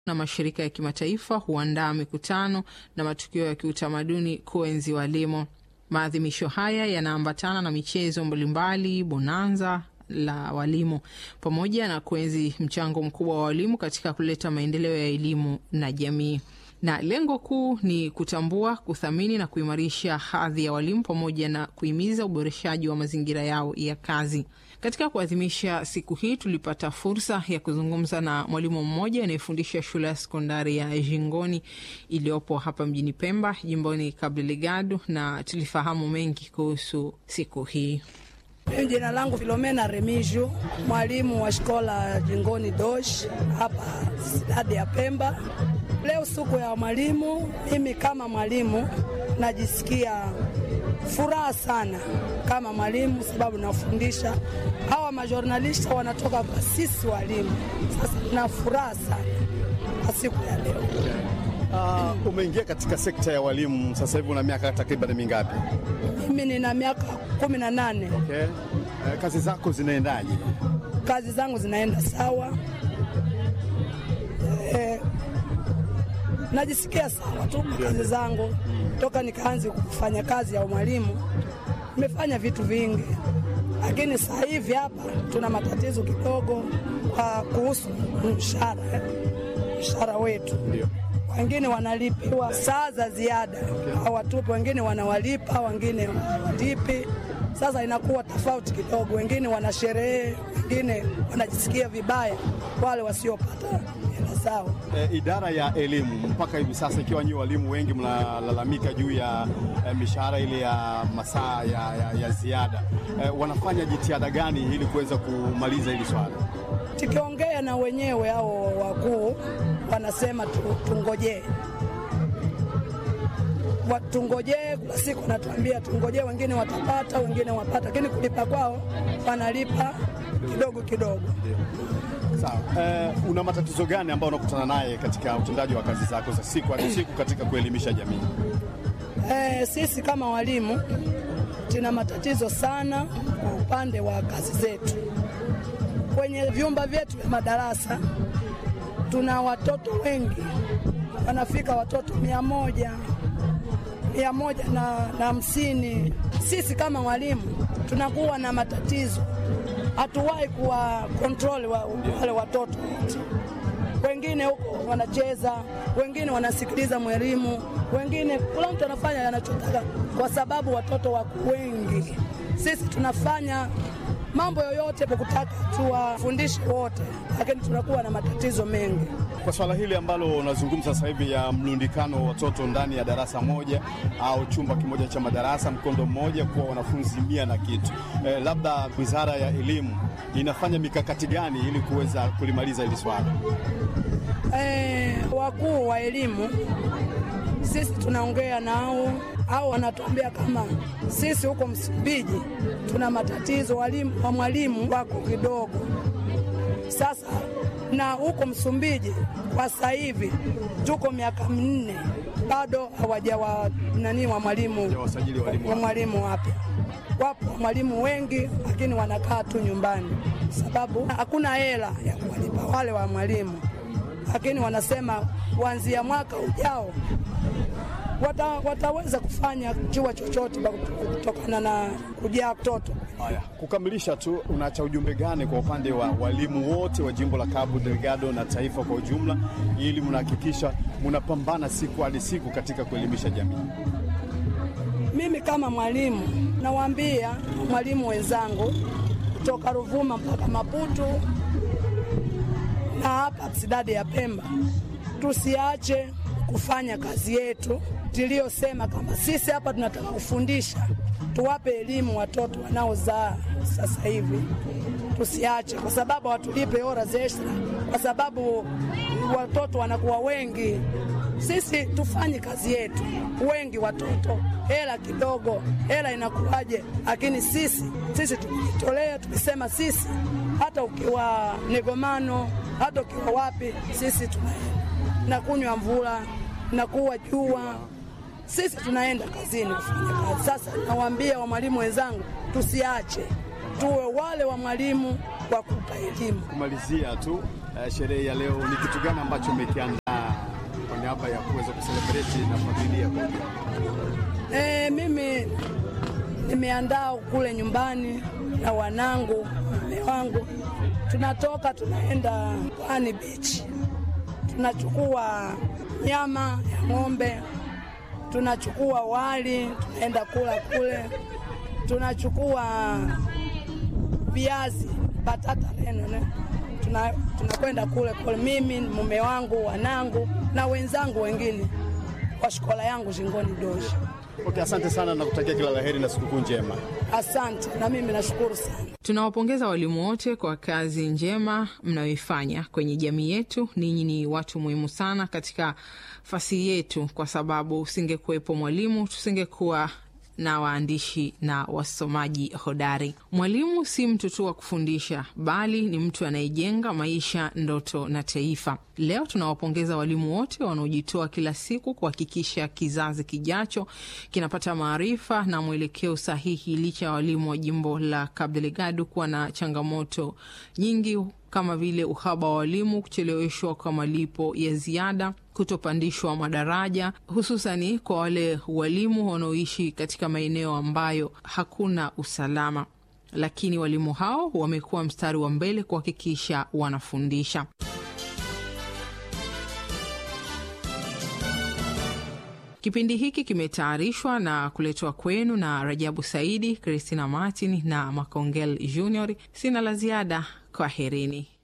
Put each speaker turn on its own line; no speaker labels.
na mashirika ya kimataifa huandaa mikutano na matukio ya kiutamaduni kuenzi walimu. Maadhimisho haya yanaambatana na michezo mbalimbali, bonanza la walimu, pamoja na kuenzi mchango mkubwa wa walimu katika kuleta maendeleo ya elimu na jamii na lengo kuu ni kutambua, kuthamini na kuimarisha hadhi ya walimu pamoja na kuhimiza uboreshaji wa mazingira yao ya kazi. Katika kuadhimisha siku hii, tulipata fursa ya kuzungumza na mwalimu mmoja anayefundisha shule ya sekondari ya Jingoni iliyopo hapa mjini Pemba, jimboni Cabo Delgado, na tulifahamu mengi kuhusu siku hii.
Mimi jina langu Filomena Remiju, mwalimu wa shkola Jingoni Dosh hapa stadi ya Pemba. Leo siku ya mwalimu, mimi kama mwalimu najisikia furaha sana kama mwalimu, sababu nafundisha hawa majornalista wanatoka kwa sisi walimu. Sasa na furaha sana kwa siku ya leo.
Uh, umeingia katika sekta ya walimu sasa hivi una miaka takriban mingapi?
Mimi nina miaka kumi na nane.
Okay. Uh, kazi zako zinaendaje?
Kazi zangu zinaenda sawa. Eh, najisikia sawa tu kazi zangu toka nikaanza kufanya kazi ya mwalimu, nimefanya vitu vingi, lakini sasa hivi hapa tuna matatizo kidogo kwa kuhusu mshahara, mshahara wetu
Ndio.
wengine wanalipiwa saa za ziada hawatupi, wengine wanawalipa, wengine hawalipi. Sasa inakuwa tofauti kidogo, wengine wanasherehe, wengine wanajisikia vibaya, wale wasiopata hela zao.
E, idara ya elimu mpaka hivi sasa, ikiwa nyinyi walimu wengi mnalalamika juu ya e, mishahara ile ya masaa ya, ya, ya ziada e, wanafanya jitihada gani ili kuweza kumaliza hili swala?
Tukiongea na wenyewe hao wakuu wanasema tu, tungojee Wa- tungojee. Kuna siku wanatuambia tungojee, wengine watapata, wengine wapata, lakini kulipa kwao wanalipa kidogo kidogo.
Sawa. E, una matatizo gani ambayo unakutana naye katika utendaji wa kazi zako za siku hadi siku katika kuelimisha jamii?
Eh, sisi kama walimu tuna matatizo sana kwa upande wa kazi zetu. Kwenye vyumba vyetu vya madarasa tuna watoto wengi, wanafika watoto mia moja mia moja na na hamsini. Sisi kama walimu tunakuwa na matatizo, hatuwahi kuwa kontroli wa, wale watoto wote wengine huko wanacheza, wengine wanasikiliza mwalimu, wengine kila mtu anafanya anachotaka, kwa sababu watoto wako wengi. Sisi tunafanya mambo yoyote kwa kutaka tuwafundishe wote, lakini tunakuwa na matatizo mengi.
Kwa swala hili ambalo unazungumza sasa hivi ya mlundikano wa watoto ndani ya darasa moja au chumba kimoja cha madarasa mkondo mmoja kuwa wanafunzi mia na kitu e, labda wizara ya elimu inafanya mikakati gani ili kuweza kulimaliza hili swala?
Eh, wakuu wa elimu sisi tunaongea nao au wanatuambia kama sisi huko Msumbiji tuna matatizo, walimu wa mwalimu wako kidogo. Sasa na huko Msumbiji kwa sasa hivi tuko miaka minne bado hawajawa nani wa mwalimu
Hawajawasajili walimu
wa
wapya.
mwalimu wapya. Wapo mwalimu wengi, lakini wanakaa tu nyumbani, sababu hakuna hela ya kuwalipa wale wa mwalimu, lakini wanasema kuanzia mwaka ujao wata, wataweza kufanya chua chochote kwa kutu- kutokana na kujaa mtoto.
Haya, kukamilisha tu, unaacha ujumbe gani kwa upande wa walimu wote wa jimbo la Cabo Delgado na taifa kwa ujumla, ili mnahakikisha mnapambana siku hadi siku katika kuelimisha jamii?
Mimi kama mwalimu nawaambia mwalimu wenzangu kutoka Ruvuma mpaka Maputo na hapa sidadi ya Pemba, tusiache kufanya kazi yetu tuliyosema, kama sisi hapa tunataka kufundisha, tuwape elimu watoto wanaozaa sasa hivi, tusiache, kwa sababu hatulipe hora za extra, kwa sababu watoto wanakuwa wengi. Sisi tufanye kazi yetu, wengi watoto, hela kidogo, hela inakuwaje? Lakini sisi sisi tumejitolea, tumesema sisi, hata ukiwa Negomano, hata ukiwa wapi, sisi tunaenda na kunywa mvula na kuwa jua, sisi tunaenda kazini kufanya kazi. Sasa nawaambia wa mwalimu wenzangu, tusiache, tuwe wale wa mwalimu wa kupa elimu.
Kumalizia tu uh, sherehe ya leo, ni kitu gani ambacho umekiandaa kwa niaba ya kuweza kuselebreti na familia kwa ujumla?
E, mimi nimeandaa kule nyumbani na wanangu, mume wangu, tunatoka tunaenda Pwani Beach, tunachukua nyama ya ng'ombe, tunachukua wali, tunaenda kula kule, tunachukua viazi, batata reno ne tuna tunakwenda kule kule, mimi mume wangu, wanangu na wenzangu wengine kwa shikola yangu Shingoni Doshi.
Okay, asante sana na kutakia kila la heri na sikukuu njema.
Asante, na mimi nashukuru sana.
Tunawapongeza walimu wote kwa kazi njema mnayoifanya kwenye jamii yetu. Ninyi ni watu muhimu sana katika fasi yetu, kwa sababu usingekuwepo mwalimu tusingekuwa na waandishi na wasomaji hodari. Mwalimu si mtu tu wa kufundisha, bali ni mtu anayejenga maisha, ndoto na taifa. Leo tunawapongeza walimu wote wanaojitoa kila siku kuhakikisha kizazi kijacho kinapata maarifa na mwelekeo sahihi, licha ya walimu wa jimbo la Cabo Delgado kuwa na changamoto nyingi kama vile uhaba wa walimu, kucheleweshwa kwa malipo ya ziada, kutopandishwa madaraja, hususani kwa wale walimu wanaoishi katika maeneo ambayo hakuna usalama. Lakini walimu hao wamekuwa mstari wa mbele kuhakikisha wanafundisha. Kipindi hiki kimetayarishwa na kuletwa kwenu na Rajabu Saidi, Christina Martin na Makongel Junior. Sina la ziada, kwaherini.